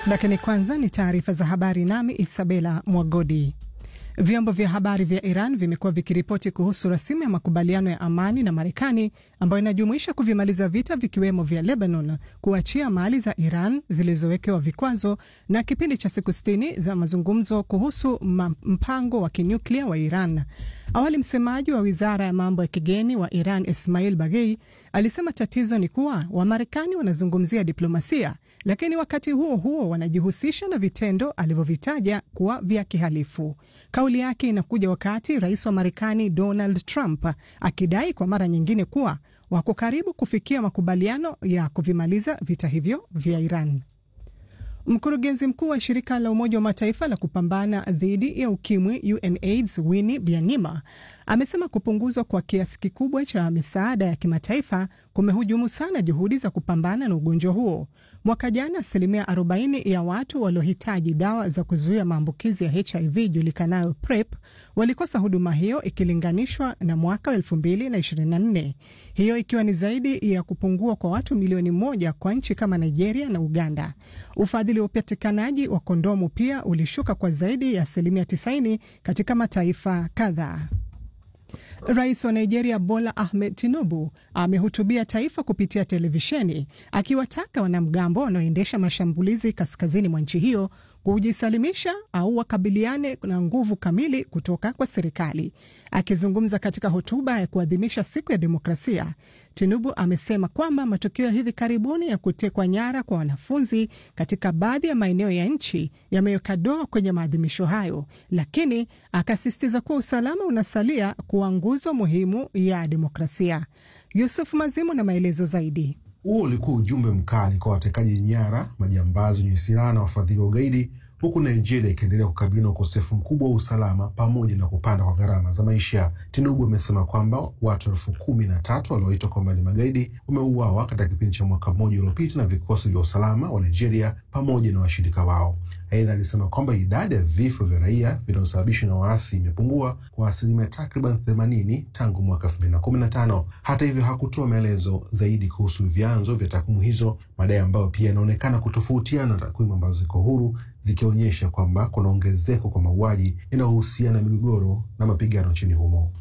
Lakini kwanza ni taarifa za habari, nami Isabela Mwagodi. Vyombo vya habari vya Iran vimekuwa vikiripoti kuhusu rasimu ya makubaliano ya amani na Marekani ambayo inajumuisha kuvimaliza vita vikiwemo vya Lebanon, kuachia mali za Iran zilizowekewa vikwazo na kipindi cha siku sitini za mazungumzo kuhusu mpango wa kinyuklia wa Iran. Awali msemaji wa wizara ya mambo ya kigeni wa Iran Ismail Baghei alisema tatizo ni kuwa Wamarekani wanazungumzia diplomasia, lakini wakati huo huo wanajihusisha na vitendo alivyovitaja kuwa vya kihalifu. Kauli yake inakuja wakati rais wa Marekani Donald Trump akidai kwa mara nyingine kuwa wako karibu kufikia makubaliano ya kuvimaliza vita hivyo vya Iran. Mkurugenzi mkuu wa shirika la Umoja wa Mataifa la kupambana dhidi ya ukimwi UNAIDS Winnie Byanyima amesema kupunguzwa kwa kiasi kikubwa cha misaada ya kimataifa kumehujumu sana juhudi za kupambana na ugonjwa huo. Mwaka jana asilimia 40 ya watu waliohitaji dawa za kuzuia maambukizi ya HIV julikanayo PrEP walikosa huduma hiyo ikilinganishwa na mwaka 2024, hiyo ikiwa ni zaidi ya kupungua kwa watu milioni moja kwa nchi kama Nigeria na Uganda. Ufadhili wa upatikanaji wa kondomu pia ulishuka kwa zaidi ya asilimia 90 katika mataifa kadhaa. Rais wa Nigeria Bola Ahmed Tinubu amehutubia taifa kupitia televisheni akiwataka wanamgambo wanaoendesha mashambulizi kaskazini mwa nchi hiyo kujisalimisha au wakabiliane na nguvu kamili kutoka kwa serikali. Akizungumza katika hotuba ya kuadhimisha siku ya demokrasia, Tinubu amesema kwamba matukio ya hivi karibuni ya kutekwa nyara kwa wanafunzi katika baadhi ya maeneo ya nchi yameweka doa kwenye maadhimisho hayo, lakini akasisitiza kuwa usalama unasalia kuwa nguzo muhimu ya demokrasia. Yusuf Mazimu na maelezo zaidi. Huo ulikuwa ujumbe mkali kwa watekaji nyara, majambazi wenye silaha na wafadhili wa ugaidi, huku Nigeria ikiendelea kukabiliwa na ukosefu mkubwa wa usalama pamoja na kupanda kwa gharama za maisha. Tinubu amesema kwamba watu elfu kumi na tatu walioitwa kwamba ni magaidi wameuawa katika kipindi cha mwaka mmoja uliopita na vikosi vya usalama wa Nigeria pamoja na washirika wao. Aidha, alisema kwamba idadi ya vifo vya raia vinavyosababishwa na waasi imepungua kwa asilimia takriban themanini tangu mwaka elfu mbili na kumi na tano. Hata hivyo hakutoa maelezo zaidi kuhusu vyanzo vya takwimu hizo, madai ambayo pia yanaonekana kutofautiana na takwimu ambazo ziko huru zikionyesha kwamba kuna ongezeko kwa mauaji yanayohusiana na migogoro na mapigano nchini humo.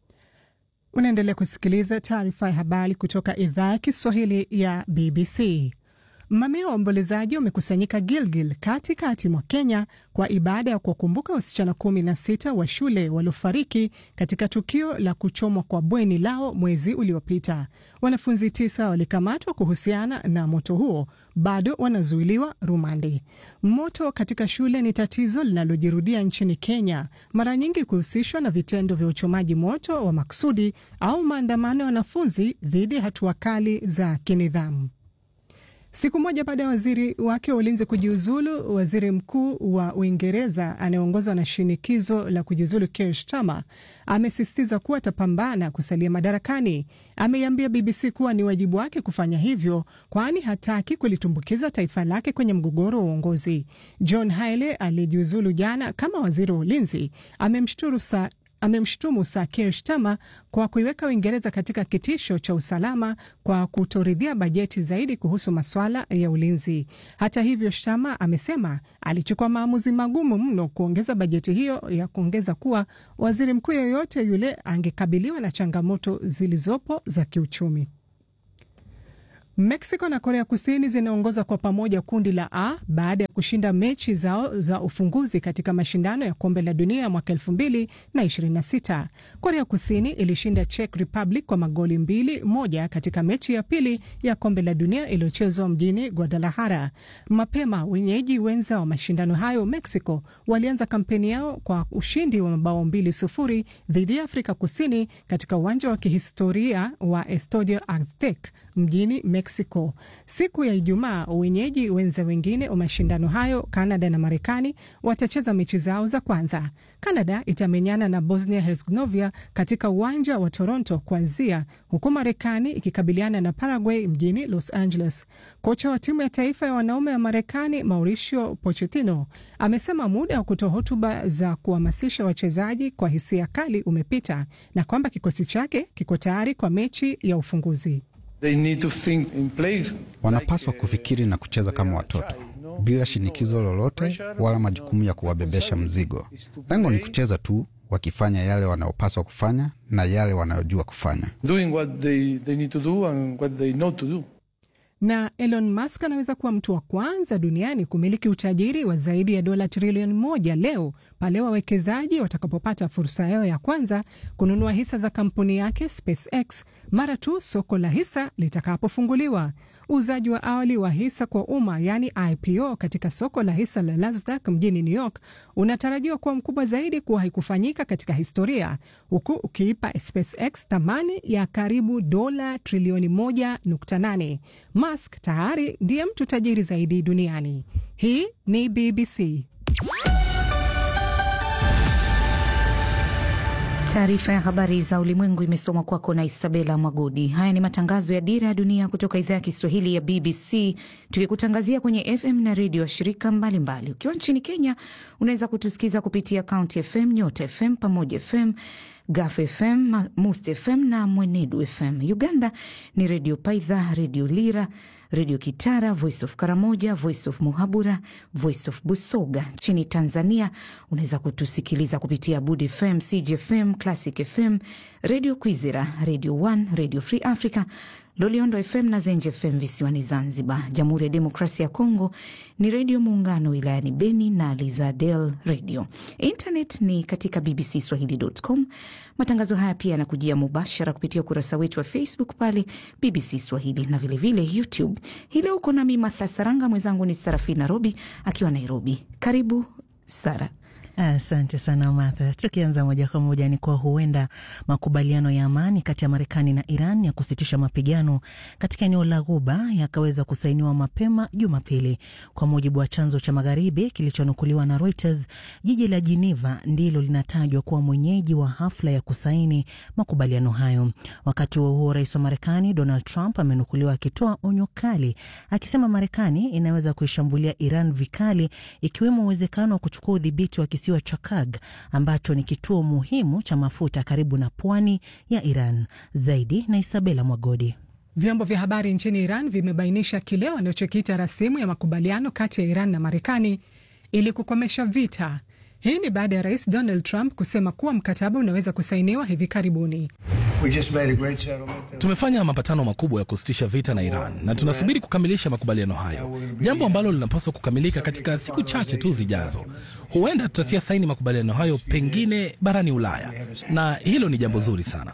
Unaendelea kusikiliza taarifa ya habari kutoka idhaa ya Kiswahili ya BBC. Mamia wa waombolezaji wamekusanyika Gilgil katikati mwa Kenya kwa ibada ya kuwakumbuka wasichana kumi na sita wa shule waliofariki katika tukio la kuchomwa kwa bweni lao mwezi uliopita. Wanafunzi tisa walikamatwa kuhusiana na moto huo, bado wanazuiliwa rumande. Moto katika shule ni tatizo linalojirudia nchini Kenya, mara nyingi kuhusishwa na vitendo vya uchomaji moto wa makusudi au maandamano ya wanafunzi dhidi ya hatua kali za kinidhamu. Siku moja baada ya waziri wake wa ulinzi kujiuzulu, waziri mkuu wa Uingereza anayeongozwa na shinikizo la kujiuzulu Keir Starmer amesisitiza kuwa atapambana kusalia madarakani. Ameiambia BBC kuwa ni wajibu wake kufanya hivyo, kwani hataki kulitumbukiza taifa lake kwenye mgogoro wa uongozi. John Haile aliyejiuzulu jana kama waziri wa ulinzi amemshturu sa amemshutumu Sir Keir Starmer kwa kuiweka Uingereza katika kitisho cha usalama kwa kutoridhia bajeti zaidi kuhusu masuala ya ulinzi. Hata hivyo, Starmer amesema alichukua maamuzi magumu mno kuongeza bajeti hiyo, ya kuongeza kuwa waziri mkuu yeyote yule angekabiliwa na changamoto zilizopo za kiuchumi. Mexico na Korea Kusini zinaongoza kwa pamoja kundi la A baada ya kushinda mechi zao za ufunguzi katika mashindano ya kombe la dunia mwaka elfu mbili na ishirini na sita. Korea Kusini ilishinda Czech Republic kwa magoli mbili moja katika mechi ya pili ya kombe la dunia iliyochezwa mjini Guadalajara. Mapema wenyeji wenza wa mashindano hayo Mexico walianza kampeni yao kwa ushindi wa mabao mbili sufuri dhidi ya Afrika Kusini katika uwanja wa kihistoria wa Estadio Aztec mjini Mexico. Siku ya Ijumaa, wenyeji wenza wengine wa mashindano hayo, Canada na Marekani, watacheza mechi zao za kwanza. Canada itamenyana na Bosnia Herzegovina katika uwanja wa Toronto kuanzia, huku Marekani ikikabiliana na Paraguay mjini Los Angeles. Kocha wa timu ya taifa ya wanaume wa Marekani Mauricio Pochettino amesema muda wa kutoa hotuba za kuhamasisha wachezaji kwa hisia kali umepita na kwamba kikosi chake kiko tayari kwa mechi ya ufunguzi. They need to think and play Wanapaswa kufikiri na kucheza kama watoto. bila shinikizo lolote wala majukumu ya kuwabebesha mzigo. Lengo ni kucheza tu, wakifanya yale wanayopaswa kufanya na yale wanayojua kufanya. doing what they, they need to do and what they know to do. Na Elon Musk anaweza kuwa mtu wa kwanza duniani kumiliki utajiri wa zaidi ya dola trilioni moja leo pale wawekezaji watakapopata fursa yao ya kwanza kununua hisa za kampuni yake SpaceX mara tu soko la hisa litakapofunguliwa. Uuzaji wa awali wa hisa kwa umma yaani IPO katika soko la hisa la Nasdaq mjini New York unatarajiwa kuwa mkubwa zaidi kuwahi kufanyika katika historia, huku ukiipa SpaceX thamani ya karibu dola trilioni 1.8. Musk tayari ndiye mtu tajiri zaidi duniani. Hii ni BBC. Taarifa ya habari za ulimwengu imesomwa kwako na Isabela Mwagodi. Haya ni matangazo ya Dira ya Dunia kutoka idhaa ya Kiswahili ya BBC, tukikutangazia kwenye FM na redio ya shirika mbalimbali. Ukiwa nchini Kenya, unaweza kutusikiza kupitia County FM, Nyota FM, Pamoja FM, Gaf FM, Must FM na Mwenedu FM. Uganda ni Redio Paidha, Redio Lira, Redio Kitara, Voice of Karamoja, Voice of Muhabura, Voice of Busoga. Nchini Tanzania unaweza kutusikiliza kupitia Bud FM, CGFM, Classic FM, Redio Kwizera, Radio One, Radio Free Africa, Loliondo FM na Zenje FM visiwani Zanzibar. Jamhuri ya Demokrasia ya Kongo ni Redio Muungano wilayani Beni na Lizadel Radio. Internet ni katika bbcswahili.com. Matangazo haya pia yanakujia mubashara kupitia ukurasa wetu wa Facebook pale BBC Swahili na vilevile vile YouTube. Hii leo uko nami Martha Saranga, mwenzangu ni Sarafina Robi akiwa Nairobi. Karibu Sara. Asante sana Martha. Tukianza moja kwa moja ni kwa huenda makubaliano ya amani kati ya Marekani na Iran ya kusitisha mapigano katika eneo la Ghuba yakaweza kusainiwa mapema Jumapili, kwa mujibu wa chanzo cha magharibi kilichonukuliwa na Reuters. Jiji la Geneva ndilo linatajwa kuwa mwenyeji wa hafla ya kusaini makubaliano hayo. Wakati huo huo, rais wa Marekani Donald Trump amenukuliwa akitoa onyo kali, akisema Marekani inaweza kuishambulia Iran vikali, ikiwemo uwezekano wa kuchukua udhibiti wa kisiwa cha Kag ambacho ni kituo muhimu cha mafuta karibu na pwani ya Iran. Zaidi na Isabela Mwagodi. Vyombo vya habari nchini Iran vimebainisha kile wanachokiita rasimu ya makubaliano kati ya Iran na Marekani ili kukomesha vita. Hii ni baada ya rais Donald Trump kusema kuwa mkataba unaweza kusainiwa hivi karibuni. Tumefanya mapatano makubwa ya kusitisha vita na Iran na tunasubiri kukamilisha makubaliano hayo, jambo ambalo linapaswa kukamilika katika siku chache tu zijazo. Huenda tutatia saini makubaliano hayo pengine barani Ulaya, na hilo ni jambo zuri sana.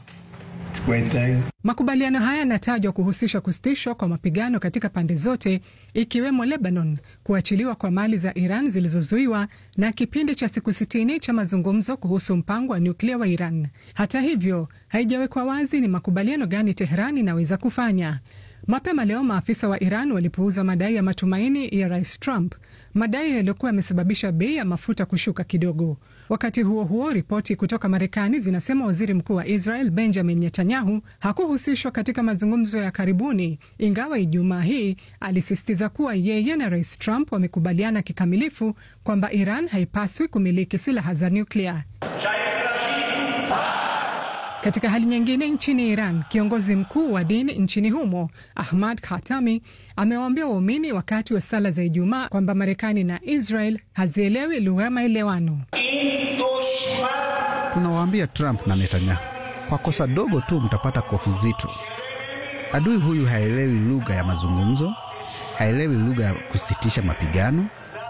Makubaliano haya yanatajwa kuhusisha kusitishwa kwa mapigano katika pande zote ikiwemo Lebanon, kuachiliwa kwa mali za Iran zilizozuiwa na kipindi cha siku sitini cha mazungumzo kuhusu mpango wa nyuklia wa Iran. Hata hivyo, haijawekwa wazi ni makubaliano gani Teheran inaweza kufanya. Mapema leo maafisa wa Iran walipuuza madai ya matumaini ya rais Trump, madai yaliyokuwa yamesababisha bei ya mafuta kushuka kidogo. Wakati huo huo, ripoti kutoka Marekani zinasema waziri mkuu wa Israel Benjamin Netanyahu hakuhusishwa katika mazungumzo ya karibuni, ingawa Ijumaa hii alisisitiza kuwa yeye na rais Trump wamekubaliana kikamilifu kwamba Iran haipaswi kumiliki silaha za nyuklia. Katika hali nyingine, nchini Iran, kiongozi mkuu wa dini nchini humo Ahmad Khatami amewaambia waumini wakati wa sala za Ijumaa kwamba Marekani na Israel hazielewi lugha ya maelewano. Tunawaambia Trump na Netanyahu, kwa kosa dogo tu mtapata kofi zito. Adui huyu haelewi lugha ya mazungumzo, haelewi lugha ya kusitisha mapigano,